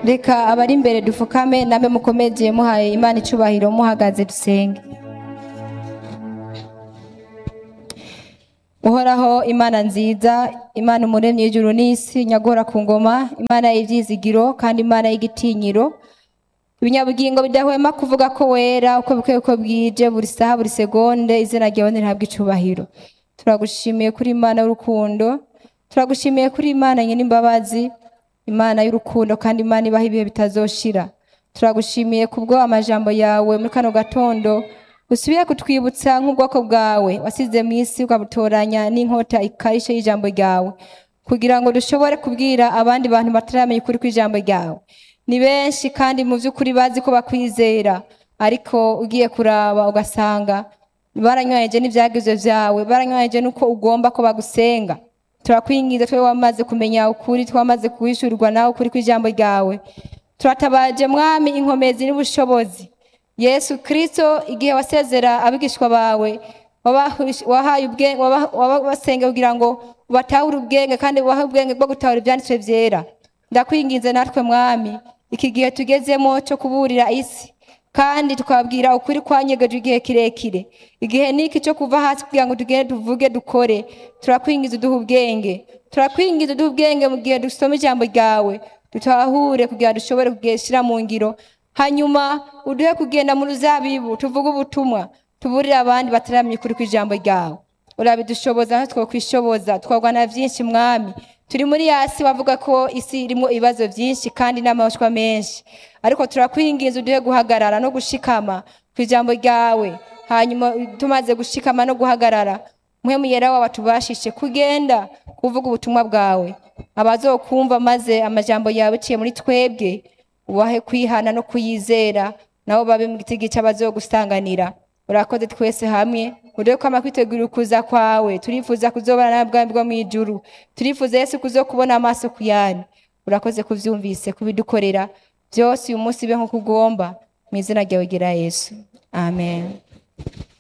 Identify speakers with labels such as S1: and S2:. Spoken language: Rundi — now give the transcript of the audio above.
S1: reka abari imbere dupfukame namwe mukomeje muhaye imana icubahiro muhagaze dusenge uhoraho imana nziza imana umuremyi w'ijuru n'isi nyagora ku ngoma imana y'ibyizigiro kandi imana y'igitinyiro ibinyabugingo bidahwema kuvuga ko wera uko bukeye uko bwije buri saha buri segonde izina ryawe ntihabwe icubahiro turagushimiye kuri imana y'urukundo turagushimiye kuri imana nyir'imbabazi imana y'urukundo kandi imana ibaho ibihe bitazoshira turagushimiye kubwo amajambo yawe muri kano gatondo usubiye kutwibutsa nk'ubwoko bwawe wasize mu isi ukabutoranya n'inkota ikarishe y'ijambo ryawe kugira ngo dushobore kubwira abandi bantu bataramenya ukuri kw'ijambo ryawe ni benshi kandi mu by'ukuri bazi ko bakwizera ariko ugiye kuraba ugasanga baranywanyeje n'ibyagizo byawe baranywanyeje n'uko ugomba ko bagusenga turakwingiza twe wamaze kumenya ukuri twamaze kuwishyurirwa nawe ukuri kw'ijambo ryawe turatabaje mwami inkomezi n'ubushobozi yesu kirisito igihe wasezera abigishwa bawe wahaye ubwenge wabasenge kugira ngo batahure ubwenge kandi ubahe ubwenge bwo gutahura ibyanditswe byera ndakwinginze natwe mwami iki gihe tugezemo cyo kuburira isi kandi tukabwira ukuri kwanyegeje igihe kirekire igihe niki cyo kuva hasi kugira ngo tugende tuvuge dukore turakwingiza uduha ubwenge turakwingiza uduha ubwenge mu gihe dusoma ijambo ryawe dutahure kugira ngo dushobore kugeshyira mu ngiro hanyuma uduhe kugenda mu ruzabibu tuvuge ubutumwa tuburire abandi bataramenya ukuri kw'ijambo ryawe urabidushoboza natwe twakwishoboza twagwana byinshi mwami turi muri yasi bavuga ko isi irimo ibibazo byinshi kandi n'amahwa menshi ariko turakwinginza uduhe guhagarara no gushikama ku ijambo ryawe hanyuma tumaze gushikama no guhagarara mwe muyera wawe tubashishe kugenda kuvuga ubutumwa bwawe abazokumva maze amajambo yawe uciye muri twebwe ubahe kwihana no kuyizera nabo babe mu giti gice abazogusanganira urakoze twese hamwe uduhe kwama kwitegurira ukuza kwawe turifuza kuzobana na bwami bwo mu ijuru turifuza yesu kuzokubona amaso ku yanyu urakoze kuvyumvise kubidukorera byose uyu munsi be nk'uko ugomba mu izina ryawe gira yesu amen